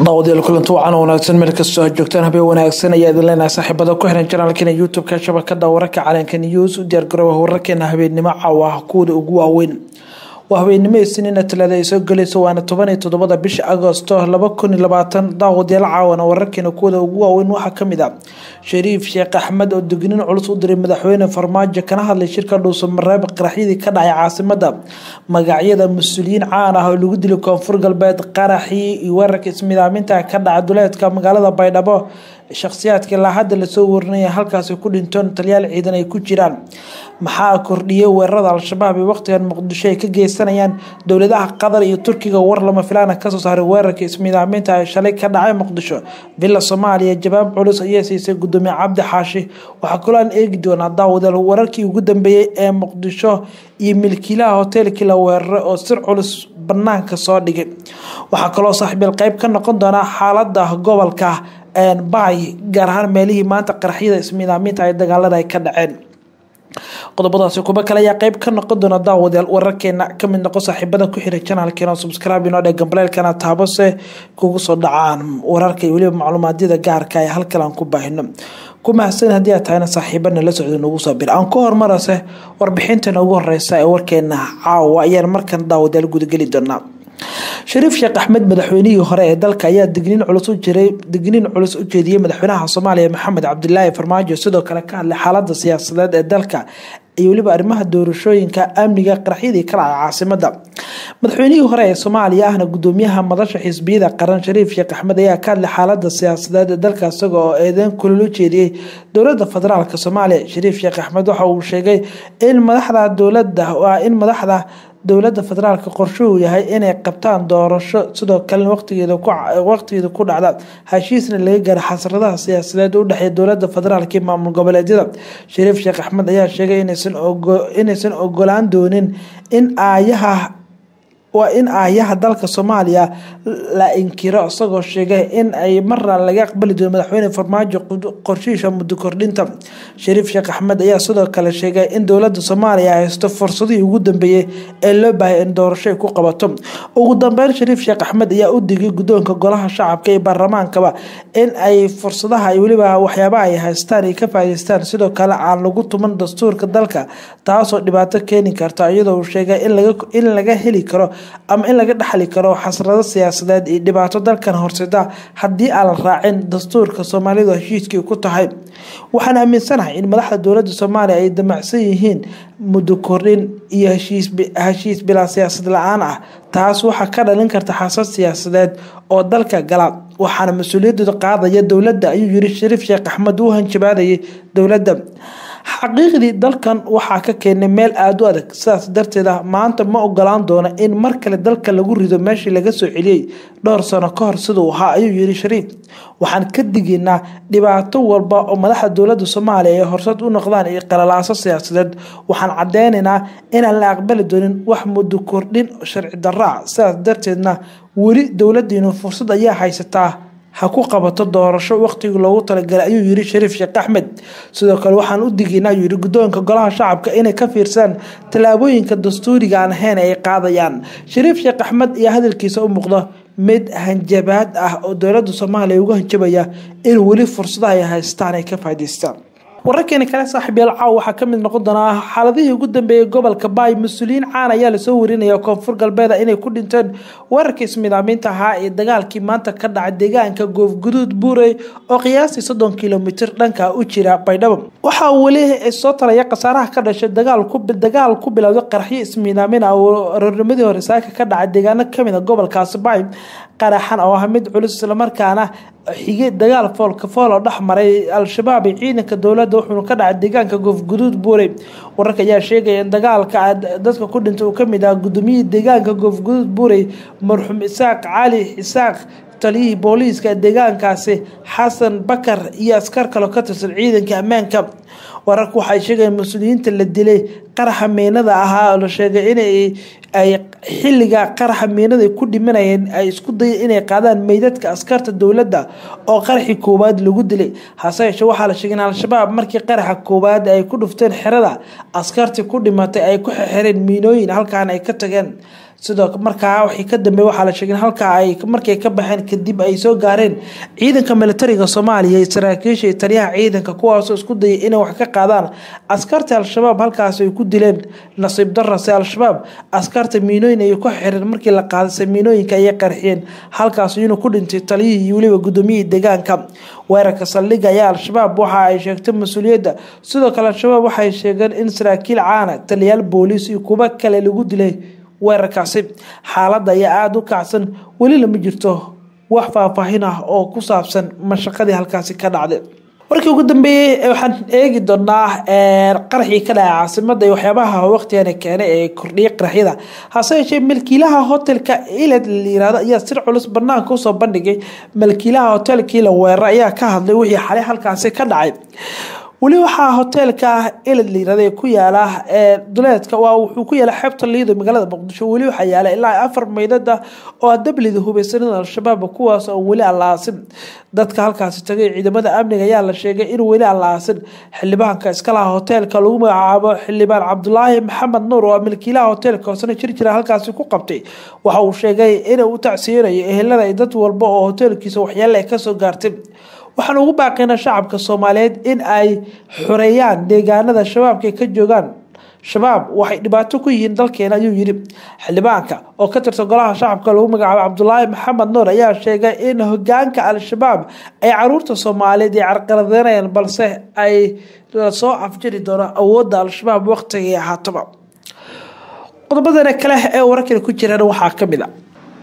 daawadayaal kulanti wacan wanaagsan meel kastoo aad joogtaan habeen wanaagsan ayaa idin leenahay saaxiibada ku xiran janaalkeena youtube-ka shabakada wararka calanka news u diyaargarooba wararkeena habeennimo caawa ah kuwada ugu waaweyn waa habeennimo isniina talaada ay soo gelayso waana toban iyo toddobada bisha agosto laba kun iyo labaatan daawadayaal caawana wararkeena kuwada ugu waaweyn waxaa kamid a shariif sheekh axmed oo degnin culus u diray madaxweyne farmaajo kana hadlay shirka dhuuso mareeb qaraxyadii ka dhacay caasimada magacyada mas-uuliyiin caan ah oo lagu dilay koonfur galbeed qaraxii iyo weerarka ismidaaminta ka dhaca duleedka magaalada baydhabo shakhsiyaadka ilaa hadda lasoo warinaya halkaasi ku dhintoon taliyaal ciidan ay ku jiraan maxaa kordhiyay weerarada al-shabaab ee waqtigan muqdisho ay ka geysanayaan dowladaha qatar iyo turkiga war lama filaana kasoo saaray weerarka ismidaaminta ee shalay ka dhacay muqdisho villa soomaaliya jawaab culus ayaa siisay gudoomiye cabdi xaashi waxaa kaloo aan eegi doonaa daawadaal wararkii ugu dambeeyey ee muqdisho iyo milkiilaha hoteelkii la weeraray oo sir culus banaanka soo dhigay waxaa kaloo saaxiibyal qeyb ka noqon doonaa xaalada gobolka bay gaar ahaan meelihii maanta qaraxyada ismidaaminta ay dagaalada ay ka dhaceen qodobadaasi kuba kale ayaa qeyb ka noqon doona daawadayaal wararkeena kamid noqo saaxiibada ku xiray janaalkeena subscribe inoo dhee gambaleelkana taabose kugu soo dhacaan wararka iyo weliba macluumaadyada gaarka ee halkan aan ku baahino ku mahadsan haddii aad tahayna saaxiibana la socda nagu soo bir aan ku hormarase warbixintan ugu horeysa ee warkeena caawa ayaan markan daawadayaal gudageli doonaa shariif sheekh axmed madaxweynihii hore ee dalka ayaa digniin culus u jiray digniin culus u jeediyey madaxweynaha soomaaliya maxamed cabdilaahi farmaajo sidoo kale ka hadlay xaalada siyaasadeed ee dalka iyo weliba arrimaha doorashooyinka amniga qaraxyadii ka dhacay caasimada madaxweynihii hore ee soomaaliya ahna gudoomiyaha madasha xisbiyada qaran shariif sheekh axmed ayaa ka hadlay xaalada siyaasadeed ee dalka isaga oo eedeyn kulol u jeediyey dowlada federaalk soomaaliya shariif sheekh axmed waxa uu sheegay in madaxda dowlada waa in madaxda dowlada federaalk qorshuhu yahay inay qabtaan doorasho sidoo kalena waqtigeeda ku dhacda heshiisna laga gaara xasradaha siyaasadeed u dhexeeya dowlada federaalk iyo maamul goboleedyada shariif sheekh axmed ayaa sheegay inaysan ogolaan doonin in aayaha waa in aayaha dalka soomaaliya la inkiro isagoo sheegay in ay marna laga aqbali doono madaxweyne farmaajo qorshihiisa muddo kordhinta shariif sheekh axmed ayaa sidoo kale sheegay in dowlada soomaaliya haysto fursadihii ugu dambeeyey ee loo baahaya in doorasho ay ku qabato ugu dambeyn shariif sheekh axmed ayaa u digay guddoonka golaha shacabka iyo baarlamaankaba in ay fursadaha iyo weliba waxyaabaha ay haystaan ay ka faa'iideystaan sidoo kale aan lagu tuman dastuurka dalka taasoo dhibaato keeni karta iyadoo uu sheegay in laga heli karo ama in laga dhexli karo xasrado siyaasadeed iyo dhibaato dalkan horseda haddii aan la raacin dastuurka soomaalidu heshiiskii ku tahay waxaan aaminsanahay in madaxda dowlada soomaaliya ay damacsan yihiin muddo kordhin iyo heshiis bilaa siyaasad la-aan ah taas waxaa ka dhalin karta xasad siyaasadeed oo dalka gala waxaana mas-uuliyadooda qaadaya dowladda ayuu yiri shariif sheekh axmed uu hanjabaadayay dowladda xaqiiqdii dalkan waxaa ka keenay meel aada u adag sidaas darteeda maanta ma ogolaan doono in mar kale dalka lagu rido meeshii laga soo celiyey dhowr sano ka hor siduu ahaa ayuu yiri shariif waxaan ka digaynaa dhibaato walba oo madaxda dowlada soomaaliya ay horsad u noqdaan iyo qalalaaso siyaasadeed waxaan cadeynaynaa inaan la aqbali doonin wax muddo kordhin sharci daraa sidaas darteedna weli dowladiinu fursad ayaa haysataa ha ku qabato doorasho waqtigii loogu talagalay ayuu yiri shariif sheekh axmed sidoo kale waxaan u digaynaa ayuu yiri guddoonka golaha shacabka inay ka fiirsaan tallaabooyinka dastuuriga aan ahayn ay qaadayaan shariif sheekh axmed ayaa hadalkiisa u muuqda mid hanjabaad ah oo dowlada soomaaliya uga hanjabaya in weli fursadaha ay haystaan ay ka faa'iideystaan wararkeena kale saaxiib yaal caaw waxaa kamid noqon doonaa xaaladihii ugu dambeeyay gobolka baay mas-uuliyiin caan ayaa lasoo warinaya koonfur galbeeda inay ku dhinteen weerarkii ismidaamiinta ahaa ee dagaalkii maanta ka dhacay deegaanka goofguduud buurey oo qiyaastii soddon kilomitir dhanka u jira baydhabo waxaa weli soo talaya khasaaraha ka dhashay dagaal ku bilowday qaraxyo ismiidaamin ah oo aroornimadii hore saaka ka dhacay deegaano kamid a gobolkaasi baay qaraxan oo ah mid culus islamarkaana xigay dagaal foolka fool oo dhex maray al-shabaab iyo ciidanka dowladda wuxuuna ka dhacay deegaanka goofguduud buurey wararka ayaa sheegaya in dagaalka dadka ku dhintay uu kamid ah gudoomiyihii deegaanka goofguduud buurey marxuum isaaq cali isaaq taliyihii booliiska deegaankaasi xasan bakar iyo askar kaloo ka tirsan ciidanka ammaanka wararku waxay sheegayeen mas-uuliyiinta la dilay qaraxa miinada ahaa oo la sheegay inay ay xilliga qaraxa miinada ku dhimanayeen ay isku daya inay qaadaan meydadka askarta dowladda oo qaraxii koowaad lagu dilay hase yeeshee waxaa la sheegay in al-shabaab markii qaraxa koowaad ay ku dhufteen xerada askartii ku dhimatay ay ku xireen miinooyin halkaana ay ka tageen sidoo markaa wixii ka dambeey waxaa la sheegay halkaa ay markay ka baxeen kadib ay soo gaareen ciidanka militariga soomaaliya iyo saraakiisha iyo taliyaha ciidanka kuwaasoo isku dayay inay wax ka qaadaan askarta al-shabaab halkaas ay ku dileen nasiib darase al-shabaab askarta miinooyin ay ku xireen markii la qaadase miinooyinka ayay qarxiyeen halkaas inuu ku dhintay taliyihii iyo weliba gudoomiyihii deegaanka weerarka saldhigga ayaa al-shabaab waxa ay sheegtay mas-uuliyadda sidoo kale al-shabaab waxay sheegeen in saraakiil caana taliyaal booliis iyo kuwo kale lagu dilay weerarkaasi xaaladda ayaa aada u kacsan weli lama jirto wax faahfaahin ah oo ku saabsan mashaqadii halkaasi ka dhacday warkii ugu dambeeyey waxaan eegi doonaa qaraxii ka dhacay caasimada iyo waxyaabaha waqtigani keenay ee kordhiyay qaraxyada hase yeeshee malkiilaha hotelka iled la yirahdo ayaa sir culus banaanka usoo bandhigay malkiilaha hotelkii la weeraray ayaa ka hadlay wixii xalay halkaasi ka dhacay weli waxaa hoteelka ilad layirahda ku yaala duleedka waa wuxuu ku yaala xeebta liido magaalada muqdisho weli waxaa yaala ilaa afar meydada oo dablida hubeysanada al-shabaab kuwaas oo weli aan la aasin dadka halkaasi tagay ciidamada amniga ayaa la sheegay in weli aan la aasin xildhibaanka iskalaha hoteelka lagu magacaabo xildhibaan cabdulaahi maxamed nuur oo milkiilaha hoteelka hoosena jir jira halkaasi ku qabtay waxa uu sheegay inuu u tacsiyanayo ehelada dad walba oo hoteelkiisa waxyaale ay kasoo gaartay waxaan ugu baaqaynaa shacabka soomaaliyeed in ay xoreeyaan deegaanada shabaabka ay ka joogaan shabaab waxay dhibaato ku yihiin dalkeena ayuu yidhi xildhibaanka oo ka tirsan golaha shacabka lagu magacaabo cabdulaahi maxamed nuur ayaa sheegay in hogaanka al-shabaab ay caruurta soomaaliyeed ay carqaladeynayaan balse ay lasoo afjiri doono awoodda al-shabaab waqtigii ahaataba qodobadana kale ee wararkani ku jiraan waxaa kamid a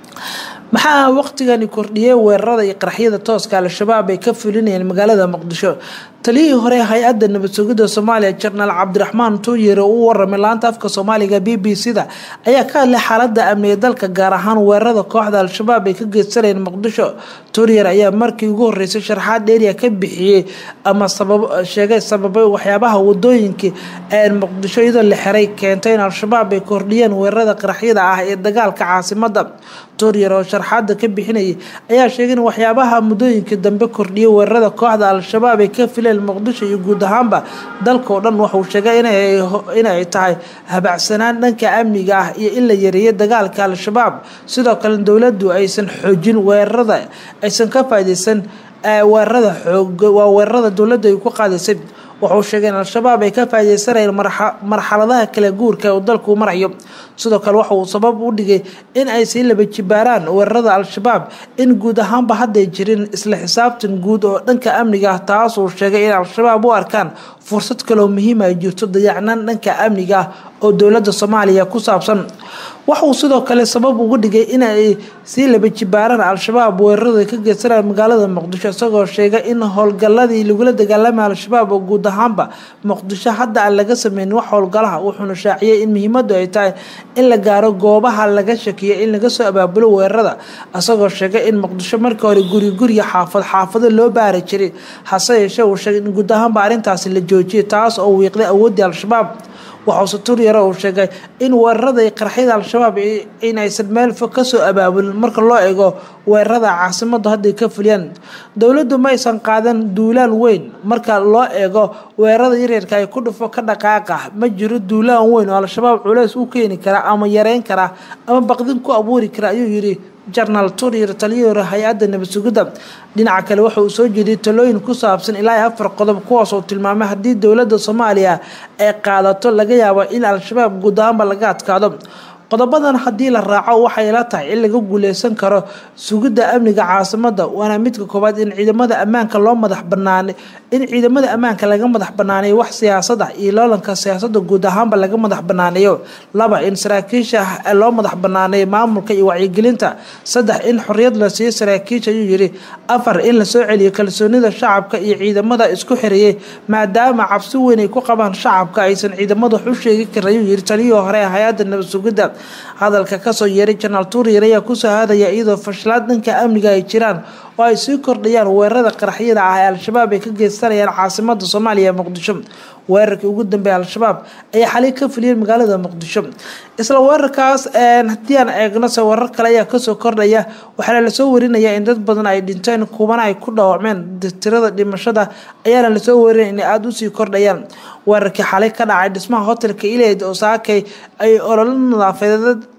maxaa waqtigani kordhiyey weerarada iyo qaraxyada tooska al-shabaab ay ka fulinayeen magaalada muqdisho taliyihii hore hay-adda nabad sugidda soomaaliya jenaraal cabdiraxmaan tuuyere uu waramay laanta afka soomaaliga b b c da ayaa ka hadlay xaalada amniga dalka gaar ahaan weerarada kooxda al-shabaab ay ka geysanayeen muqdisho tuuriyer ayaa markii ugu horeysay sharxaad dheeriya ka bixiyey ama sheegay sababay waxyaabaha wadooyinkii ee muqdisho iyadoo la xiray keentay in al-shabaab ay kordhiyeen weerarada qaraxyada ah ee dagaalka caasimada tuuriyer oo sharxaada ka bixinayay ayaa sheegay in waxyaabaha muddooyinkii dambe kordhiyay weerarada kooxda al-shabaab ay ka fileen muqdisho iyo guud ahaanba dalka oo dhan waxauu sheegay inay tahay habacsanaan dhanka amniga ah iyo in la yareeyo dagaalka al-shabaab sidoo kale dowladdu aysan xoojin weerarada aysan ka faaideysan weerarada xoog waa weerarada dowladda ay ku qaadaysay wuxuu sheegay in al-shabaab ay ka faaideysanayeen marxaladaha kala guurka uu dalku marayo sidoo kale waxa uu sabab u dhigay in ay sii laba jibaaraan weerarada al-shabaab in guud ahaanba hadday jirin isla xisaabtan guud oo dhanka amniga ah taasuu sheegay in al-shabaab u arkaan fursad kaloo muhiima ay jirto dayacnaan dhanka amniga ah oo dowladda soomaaliya ku saabsan waxauu sidoo kale sabab ugu dhigay in ay sii laba jibaaraan al-shabaab weerarada ka geysanaya magaalada muqdisho isagoo sheegay in howlgaladii lagula dagaalamay al-shabaab oo guud ahaanba muqdisho hadda aan laga sameynin wax howlgalaha wuxuuna shaaciyay in muhiimadu ay tahay in la gaaro goobaha laga shakiyo in laga soo abaabulo weerarada isagoo sheegay in muqdisho markii hore guri guriga xaafad xaafado loo baari jiray hase yeeshee uu sheegay in guud ahaanba arrintaasi la joojiyay taas oo wiiqday awooddii al-shabaab waxause turyare uu sheegay in weerarada iyo qarxyada al-shabaab inaysan meel fog kasoo abaabulin marka loo eego weerarada caasimadu hadday ka fuliyaan dowladdu ma aysan qaadan duulaan weyn marka loo eego weerarada yaryarka ay ku dhufo ka dhaqaaqa ma jiro duulaan weyn oo al-shabaab culeys u keeni kara ama yareyn kara ama baqdin ku abuuri kara ayuu yidhi jenaraal turyar taliyihii hore hay-adda nabad sugidda dhinaca kale waxa uu soo jeediyay talooyin ku saabsan ilaa iyo afar qodob kuwaas oo tilmaamay haddii dowladda soomaaliya ay qaadato laga yaabo in al-shabaab guud ahaanba laga adkaado qodobadan haddii la raaco waxay la tahay in laga guuleysan karo sugidda amniga caasimada waana midka koowaad in ciidamada ammaanka loo madax banaanay in ciidamada ammaanka laga madax banaaneeyo wax siyaasada iyo loolanka siyaasada guud ahaanba laga madax banaaneeyo laba in saraakiisha loo madax banaaneeyo maamulka iyo wacyigelinta saddex in xoriyad la siiyo saraakiisha ayuu yidhi afar in lasoo celiyo kalsoonida shacabka iyo ciidamada isku xiriyey maadaama cabsi weyn ay ku qabaan shacabka aysan ciidamada wax u sheegi karin ayuu yidhi taliyihii hore hay-adda nabad sugidda hadalka kasoo yeeray janaal tuuryar ayaa kusoo hadaya iyadoo fashlaad dhanka amniga ay jiraan oo ay sii kordhayaan weerarada qaraxyada ah ee al-shabaab ay ka geysanayaan caasimada soomaaliya ee muqdisho weerarkii ugu dambeeya al-shabaab ayaa xalay ka fuliyeen magaalada muqdisho isla weerarkaas haddii aan eegnose warar kale ayaa kasoo kordhaya waxaana lasoo warinaya in dad badan ay dhinteen kuwana ay ku dhaawacmeen tirada dhimashada ayaana lasoo warinaya inay aada usii kordhayaan weerarkii xalay ka dhacay dhismaha hotelka ileyd oo saakay ay ololo nadaafadeed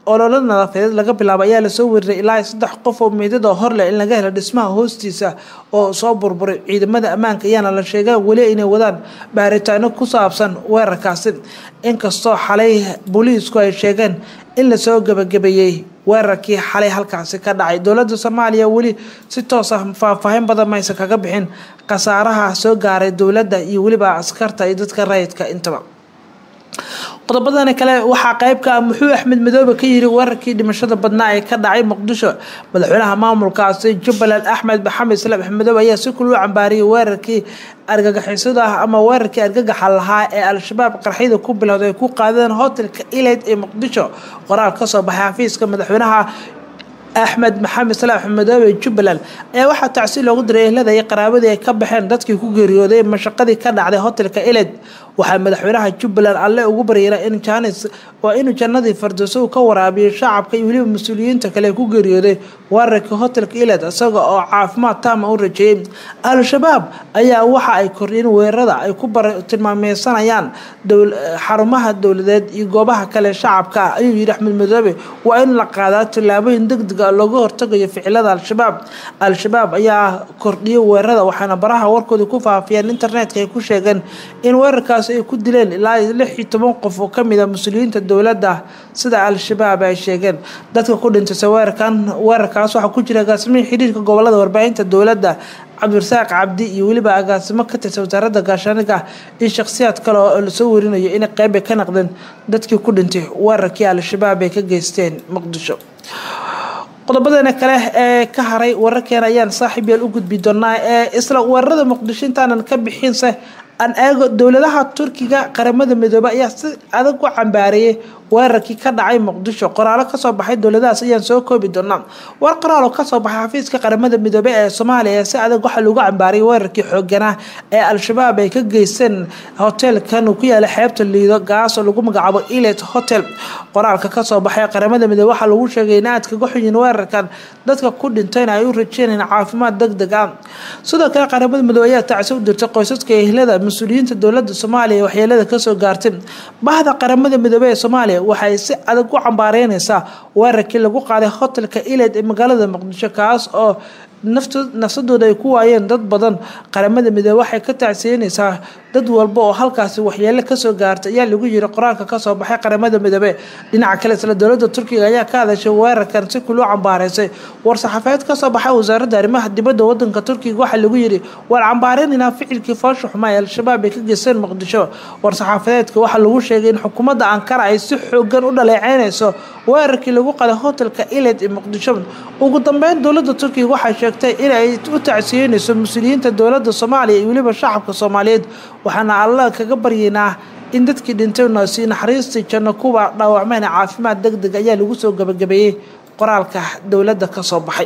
ololo nadaafadeed laga bilaabo ayaa lasoo weriray ilaa saddex qof oo meydada horleh in laga helo dhismaha hoostiisa oo soo burburay ciidamada ammaanka ayaana la sheegaa weli inay wadaan baaritaano ku saabsan weerarkaasi inkastoo xalay booliisku ay sheegeen in lasoo gabagabeeyey weerarkii xalay halkaasi ka dhacay dowladda soomaaliya weli si toos ah faahfaahin badan maysa kaga bixin khasaaraha soo gaaray dowladda iyo weliba askarta iyo dadka rayidka intaba qodobadani kale waxaa qeybka ah muxuu axmed madoobe ka yiri weerarkii dhimashada badnaa ee ka dhacay muqdisho madaxweynaha maamulkaasi jubbaland axmed maxamed islaam axmedoobe ayaa si kuluu cambaariyay weerarkii argagixisada ah ama weerarkii argagaxa lahaa ee al-shabaab qarxyada ku bilowda ay ku qaadeen hotelka ilayd ee muqdisho qoraal kasoo baxay xafiiska madaxweynaha axmed maxamed salaam axmedoobe jubbaland ayaa waxaa tacsi loogu diray ehlada iyo qaraabadii ay ka baxeen dadkii ku geeriyooday mashaqadii ka dhacday hotelka eled waxaa madaxweynaha jubbaland alle ugu baryara in janis waa inuu jannadii fardooso uu ka waraabiyo shacabka iyo weliba mas-uuliyiinta kale ku geeriyooday weerarkii hotelka eled isaga oo caafimaad taama u rajeeyey al-shabaab ayaa waxa ay kordhiyeen weerarada ay ku tilmaameysanayaan xarumaha dowladeed iyo goobaha kale shacabka ah ayuu yidhi axmed madoobe waa in la qaadaa tillaabooyin degdeg looga hortagayo ficilada al-shabaab al-shabaab ayaa kordhiyay weerarada waxaana baraha warkooda ku faafiyeen internetka ay ku sheegeen in weerarkaasi ay ku dileen ilaa lix iyo toban qof oo kamid a mas-uuliyiinta dowladda sida al-shabaab ay sheegeen dadka ku dhintaysa weerarkan weerarkaas waxaa ku jira agaasimihii xiriirka gobolada warbaahinta dowladda cabdirasaaq cabdi iyo weliba agaasimo ka tirsan wasaaradda gaashaaniga iyo shakhsiyaad kale oo lasoo warinayo inay qeyb ay ka naqdeen dadkii ku dhintay weerarkii al-shabaab ay ka geysteen muqdisho qodobadana kale ee ka haray wararkeena ayaan saaxiib yaal u gudbi doonaa ee isla weerarada muqdisho intaanan ka bixinse aan eego dowladaha turkiga qaramada midoobe ayaa si adag u cambaareeyay weerarkii ka dhacay muqdisho qoraalo kasoo baxay dowladahaas ayaan soo koobi doonaa war qoraal oo kasoo baxay xafiiska qaramada midoobe ee soomaaliya si adag waxaa lagu cambaariyay weerarkii xooganah ee al-shabaab ay ka geysteen hoteelkan uu ku yaala xeebta liido gaas oo lagu magacaabo ilet hotel qoraalka kasoo baxay qaramada midoobe waxaa lagu sheegay in aad kaga xuyin weerarkan dadka ku dhintayna ay u rajeynayeen caafimaad deg deg ah sidoo kale qaramada midoobe ayaa tacsi u dirtay qoysaska ehlada mas-uuliyiinta dowlada soomaaliya waxyeelada kasoo gaartay bahda qaramada midoobe ee soomaaliya waxay si adag u cambaareynaysaa weerarkii lagu qaaday hotelka iled ee magaalada muqdisho kaas oo nafsadooda ay ku waayeen dad badan qaramada midoobe waxay ka tacsiyenaysaa dad walba oo halkaasi waxyeelo kasoo gaartay ayaa lagu yiri qoraalka kasoo baxay qaramada midoobe dhinaca kale isla dowlada turkiga ayaa ka hadashay weerarkan si kuluu cambaareysay war-saxaafeed kasoo baxay wasaaradda arrimaha dibadda wadanka turkiga waxaa lagu yiri waan cambaareynayna ficilkii foosha xumaa ee al-shabaab ay ka geysteen muqdisho war-saxaafadeedka waxaa lagu sheegay in xukuumadda ankara ay si xoogan u dhaleeceynayso weerarkii lagu qaday hotelka iled ee muqdisho ugu dambeyn dowlada turkiga waxay sheegtay in ay u tacsiyeynayso mas-uuliyiinta dowlada soomaaliya iyo weliba shacabka soomaaliyeed waxaana alla kaga baryeynaa in dadkii dhintayna si naxariistii janno kuwa dhaawacmeyna caafimaad deg deg ayaa lagu soo gabagabeeyey qoraalka dowladda kasoo baxay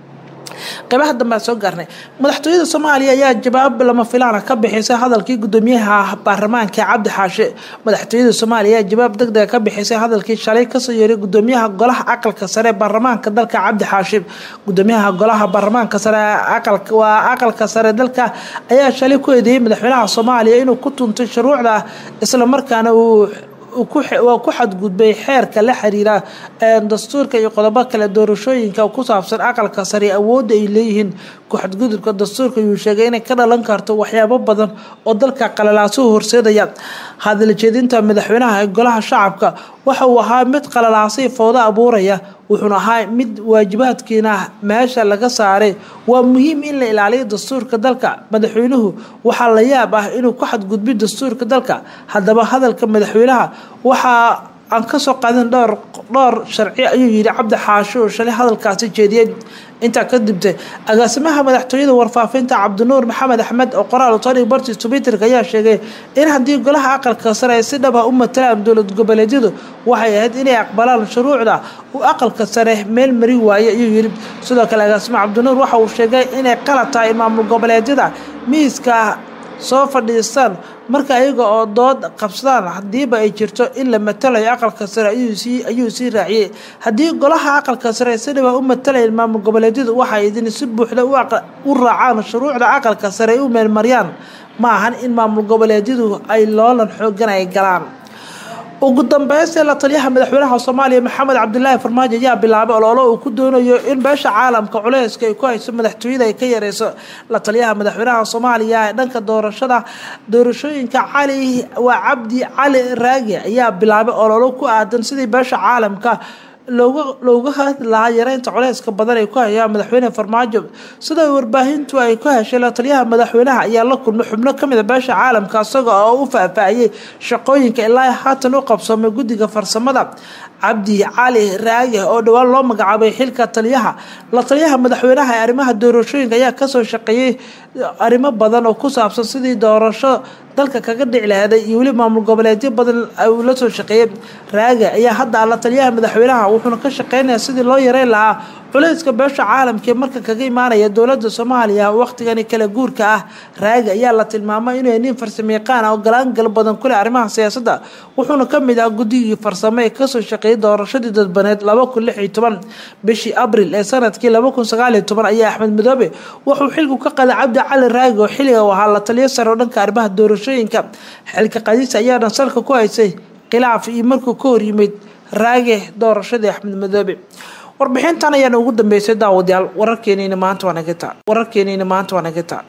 qeybaha dambe aan soo gaarnay madaxtooyada soomaaliya ayaa jawaab lama filaana ka bixisay hadalkii gudoomiyaha baarlamaanka cabdi xaashe madaxtooyada soomaaliya ayaa jawaab deg dega ka bixisay hadalkii shalay kasoo yeeray gudoomiyaha golaha aqalka sare baarlamaanka dalka cabdi xaashe gudoomiyaha golaha baarlamaanka sare waa aqalka sare dalka ayaa shalay ku eedeeyey madaxweynaha soomaaliya inuu ku tuntay shuruucda islamarkaana uu waa ku xadgudbay xeerka la xiriira dastuurka iyo qodobo kale doorashooyinka ku saabsan aqalka sare awoodda ay leeyihiin ku-xadgudubka dastuurka yuu sheegay inay ka dhalan karto waxyaabo badan oo dalka qalalaasuhu horseedaya hadaljeedinta madaxweynaha ee golaha shacabka waxa uu ahaa mid qalalaasay foodo abuuraya wuxuuna ahaa mid waajibaadkiina meesha laga saaray waa muhiim in la ilaaliyo dastuurka dalka madaxweynuhu waxaa la yaab ah inuu ku xadgudbiyo dastuurka dalka haddaba hadalka madaxweynaha waxaa aan kasoo qaadin dhowr dhowr sharci ayuu yidhi cabdi xaasho oo shalay hadalkaasi jeediyey intaa ka dibtay agaasimaha madaxtooyada warfaafinta cabdinuur maxamed axmed oo qoraal utari barti twitterka ayaa sheegay in haddii golaha aqalka sare ay si dhab ah u matalaan dowlad goboleedyadu waxay ahayd inay aqbalaan shuruucda uu aqalka sare meel mari waaye ayuu yidhi sidoo kale agaasime cabdinuur waxa uu sheegay inay qalad tahay in maamul goboleedyada miiska soo fadhiistaan marka iyaga oo dood qabsadaan hadiiba ay jirto in la matalayo aqalka sare ayuu sii raaciyey haddii golaha aqalka sare si dhaba u matalayeen maamul goboleedyadu waxay idin si buuxda u raacaan shuruucda aqalka sare ay u meelmariyaan ma ahan in maamul goboleedyadu ay loolan xoogan ay galaan ugu dambeystii la taliyaha madaxweynaha soomaaliya maxamed cabdilaahi farmaajo ayaa bilaabay oloolo uu ku doonayo in beesha caalamka culeyska ay ku hayso madaxtooyada ay ka yareyso la taliyaha madaxweynaha soomaaliya ee dhanka doorashada doorashooyinka cali waa cabdi cali raagi ayaa bilaabay ololo ku aadan sidii beesha caalamka looga looga hadli lahaa yareynta culeyska badan ay ku hayaan madaxweyne farmaajo sida warbaahintu ay ku heshay la taliyaha madaxweynaha ayaa la kulmay xubno kamid a beesha caalamka isaga oo u faahfaahiyey shaqooyinka ilaa haatan u qabsoomay guddiga farsamada cabdi cali raage oo dhowaan loo magacaabay xilka taliyaha la taliyaha madaxweynaha ee arrimaha doorashooyinka ayaa kasoo shaqeeyey arrimo badan oo ku saabsan sidii doorasho dalka kaga dhici laheeday iyo weli maamul goboleedyo badan uu la soo shaqeeyey raage ayaa hadda la taliyaha madaxweynaha wuxuuna ka shaqeynaya sidii loo yareyn lahaa culeyska beesha caalamka ee marka kaga imaanaya dowlada soomaaliya waqtigani kala guurka ah raage ayaa la tilmaamay inuu nin farsamayaqaan ah oo galaangal badan kuleh arrimaha siyaasadda wuxuuna kamid ah guddigii farsamo ee kasoo shaqeeyay doorashadii dadbaneed laba kun lix iyo toban bishii abril ee sanadkii laba kun sagaal iyo toban ayaa axmed madoobe wuxuu xilku ka qaday cabdi cali raage oo xilliga u ahaa la taliyo sare oo dhanka arrimaha doorashooyinka xilka qadiis ayaana salka ku haysay khilaaf iyo markuu ka hor yimid raage doorashadii axmed madoobe warbixintan ayaana ugu dambeysay daawadayaal wararkeeniina maanta waa naga taa wararkeeniina maanta waa naga taa